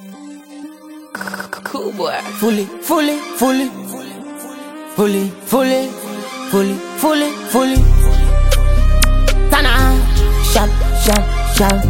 Cool boy. fully, fully, fully, fully, fully, fully, fully, fully. Tana, sharp, sharp, sharp.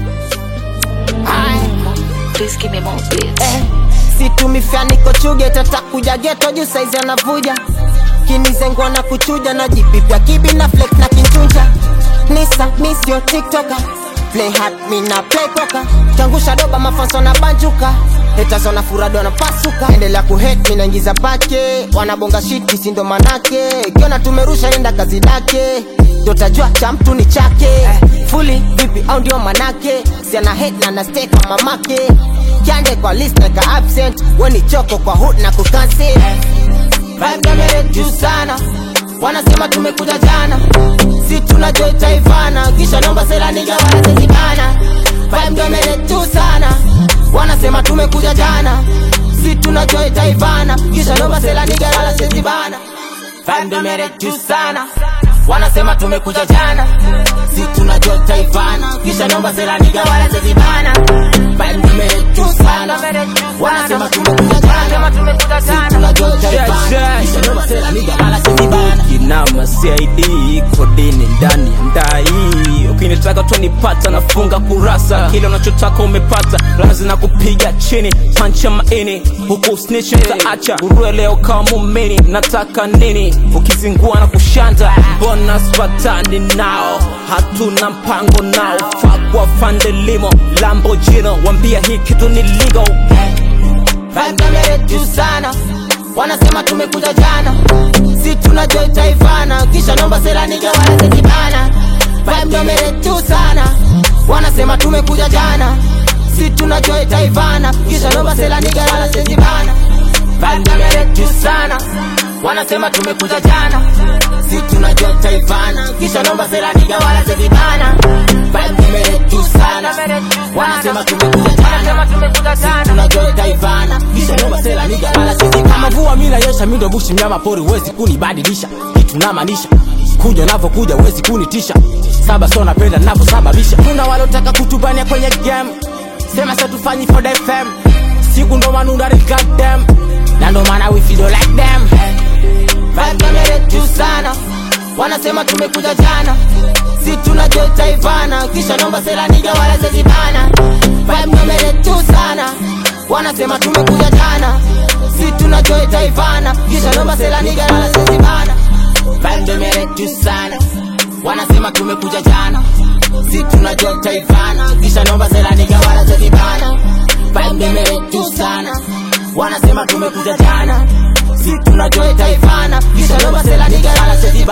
Aye. Please give me more beats. Eh, situmifya niko chuge tatakuja geto juu saizi anavuja kinizengwa na kuchuja na jipipya kibi na flex na kinchunja nisa misio tiktoka play hard mi na play poka kiangusha doba mafanso na banjuka hetazo na furado na pasuka endelea kuhet mi naingiza pake wanabonga shit kisindo manake kiona tumerusha enda kazi dake dotajua cha mtu ni chake fuli vipi au ndio manake siana het na nasteka mamake kiande kwa list na ka absent weni choko kwa hood na kucancel Vibe kamera juu sana wanasema tumekuja jana si tunajua itaivana kisha nomba sela niga wanazezibana Vibe kamera juu sana wanasema tumekuja jana si tunajua itaivana kisha nomba sela niga wanazezibana Vibe kamera juu sana wanasema tumekuja jana si tunajua itaivana kisha nomba sela niga wanazezibana Vibe kamera juu sana wanasema tumekuja jana si tunajua itaivana kisha nomba sela niga wanazezibana kinama CID kodini ndani ya ndai ukinitaka tonipata nafunga kurasa kile unachotaka umepata lazi na kupiga chini pancha maini huku snitch mtaacha urue leo kama mumini nataka nini ukizingua na kushanda mbona spatani nao hatuna mpango nao fakwa fandelimo lambojino wambia hii kitu ni legal Vibe kamera juu sana wanasema tumekuja jana si tunajua itaivana kisha nomba sela niga wanazezibana Vibe kamera juu sana wanasema tumekuja jana si tunajua itaivana kisha nomba sela niga wanazezibana Vibe kamera juu sana wanasema tumekuja jana si tunajua itaivana kisha nomba sela niga wanazezibana Vibe kamera juu sana wanasema tumekuja jana si tunajua itaivana kisha nomba sela niga wanazezibana kama vua mila yesha mindo bushi mnyama pori wezi kunibadilisha kitu namaanisha kuja navyokuja wezi kunitisha saba so napenda navyosababisha kuna walotaka kutubania kwenye game sema sa tufanyi for the fam siku ndo manundari goddamn na ndo maana we feel like them Vibe kamera juu sana wanasema tumekuja jana si tunajua itaivana kisha nomba sela niga wanazezibana Vibe kamera juu sana wanasema tumekuja jana si tunajua itaivana kisha nomba sela niga wanazezibana Vibe kamera juu sana wanasema tumekuja jana si tunajua itaivana kisha nomba sela niga wanazezibana Vibe kamera juu sana wanasema tumekuja jana si tunajua itaivana kisha nomba sela niga wanazezibana